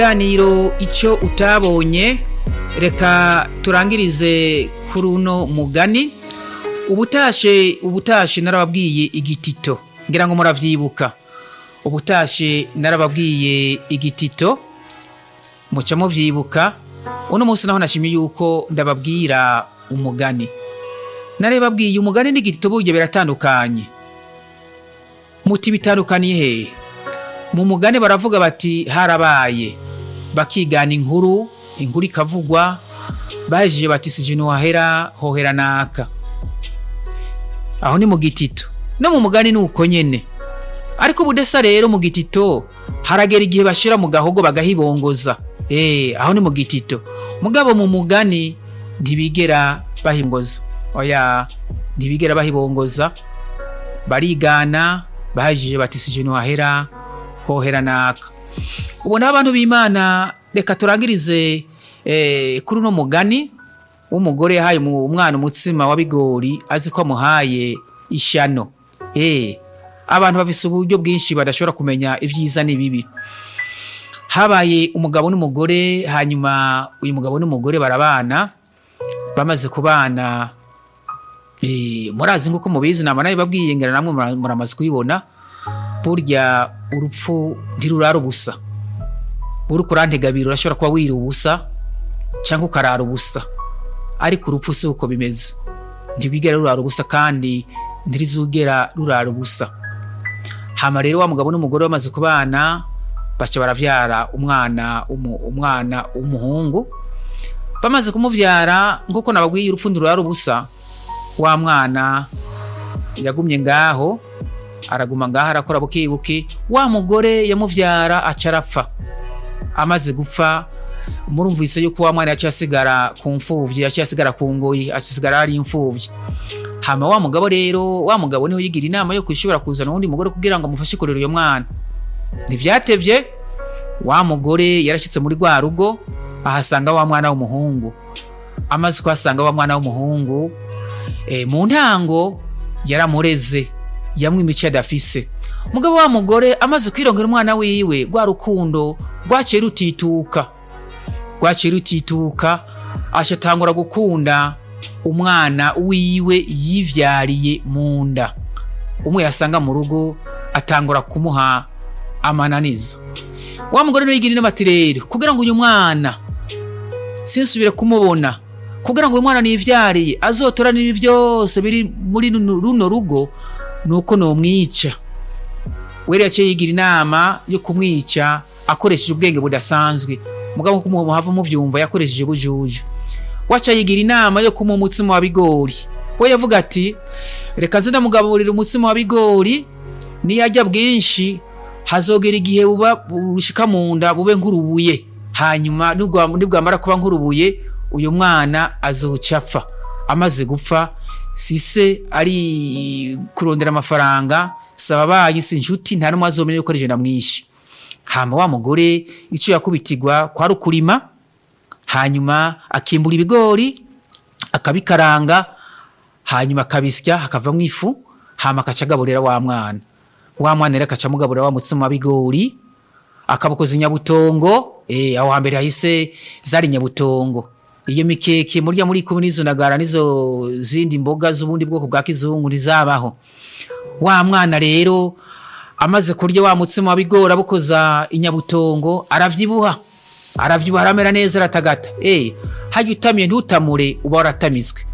ikiganiro icyo utabonye reka turangirize kuri uno mugani ubutashe ubutashe narababwiye igitito ngira ngo muravyibuka ubutashe narababwiye igitito muca muvyibuka uno munsi naho nashimye yuko ndababwira umugani narebabwiye umugani n'igitito burya biratandukanye muti bitandukaniye hehe mu mugani baravuga bati harabaye bakigana inkuru inkuru ikavugwa bahejeje bati sije ntiwahera hohera naka aho ni mu gitito no mu mugani ni uko nyene ariko ubudesa rero mu gitito haragera igihe bashira mu gahogo bagahibongoza eh aho ni mu gitito mugabo mu mugani ntibigera bahimgoza oya ntibigera bahibongoza barigana bahejeje bati sije ntiwahera hohera naka ubona abantu b'imana reka turangirize eh, kuri uno mugani w'umugore yahaye mu- umwana umutsima wa bigori azi ko amuhaye ishano eh, abantu bafise uburyo bwinshi badashobora kumenya ibyiza n'ibibi habaye umugabo n'umugore hanyuma uyu mugabo n'umugore barabana bamaze kubana eh, murazi nk'uko mubizi nama nawe babwiye ngera namwe mura- muramaze kubibona burya urupfu ntirurara ubusa uriko urantegabira urashobora kuba wira ubusa cyangwa ukarara ubusa ariko urupfu si uko bimeze ntirwigera rurara ubusa kandi ntirizugera rurara ubusa hama rero wa mugabo n'umugore bamaze kubana baca baravyara umwana umu- umwana w'umuhungu bamaze kumuvyara nk'uko nababwiye urupfu ntirurara ubusa wa mwana yagumye ngaho araguma ngaho arakora bukebuke wa mugore yamuvyara aca arapfa amaze gupfa murumvise yuko wa mwana yaciye asigara ku mfuvyi yaciye asigara ku ngoyi asigara ari imfuvyi hama wa mugabo rero wa mugabo niho yigira inama yo kwishobora kuzana uwundi mugore kugira ngo amufashe kurera uyo mwana ntivyatevye wa mugore yarashitse muri rwa rugo ahasanga wa mwana w'umuhungu amaze kuhasanga wa mwana w'umuhungu e, mu ntango yaramureze yamwe imico adafise mugabo wa mugore amaze kwirongera umwana wiwe rwa rukundo rwaciye rutituka rwaciye rutituka ashatangura gukunda umwana wiwe yivyariye mu nda umwe yasanga mu rugo atangura kumuha amananiza wa mugore niwe yigira inama ati rero kugira ngo uyu mwana sinsubire kumubona kugira ngo uyu mwana nivyariye azotora n'ibi byose biri muri runo runo rugo nuko nomwica wera yaciye yigira inama yo kumwica akoresheje ubwenge budasanzwe mugabo nkuko muhava muvyumva yakoresheje bujuju waca yigira inama yo kumuha umutsima wa bigori we yavuga ati reka nze ndamugaburira umutsima wa bigori niyarya bwinshi hazogera igihe buba bushika mu nda bube nk'urubuye hanyuma nibwa- nibwamara kuba nk'urubuye uyu mwana azoca apfa amaze gupfa sise ari kurondera amafaranga saba banyi si inshuti nta n'umwe azomenya yuko ari je ndamwishe hama wa mugore ico yakubitirwa kwari ukurima hanyuma akimbura ibigori akabikaranga hanyuma akabisya hakavamwo ifu hama akaca agaburira wa mwana wa mwana rero akaca amugaburira wa mutsima wa bigori akabukoza inyabutongo eh, aho hambere hahise zari nyabutongo iyo mikeke murya muri kumwe n'izo ndagara n'izo zindi mboga z'ubundi bwoko bwa kizungu ntizabaho wa mwana rero amaze kurya wa mutsima wa bigori abukoza inyabutongo aravyibuha aravyibuha aramera neza aratagata eh hajya utamiye ntutamure uba waratamizwe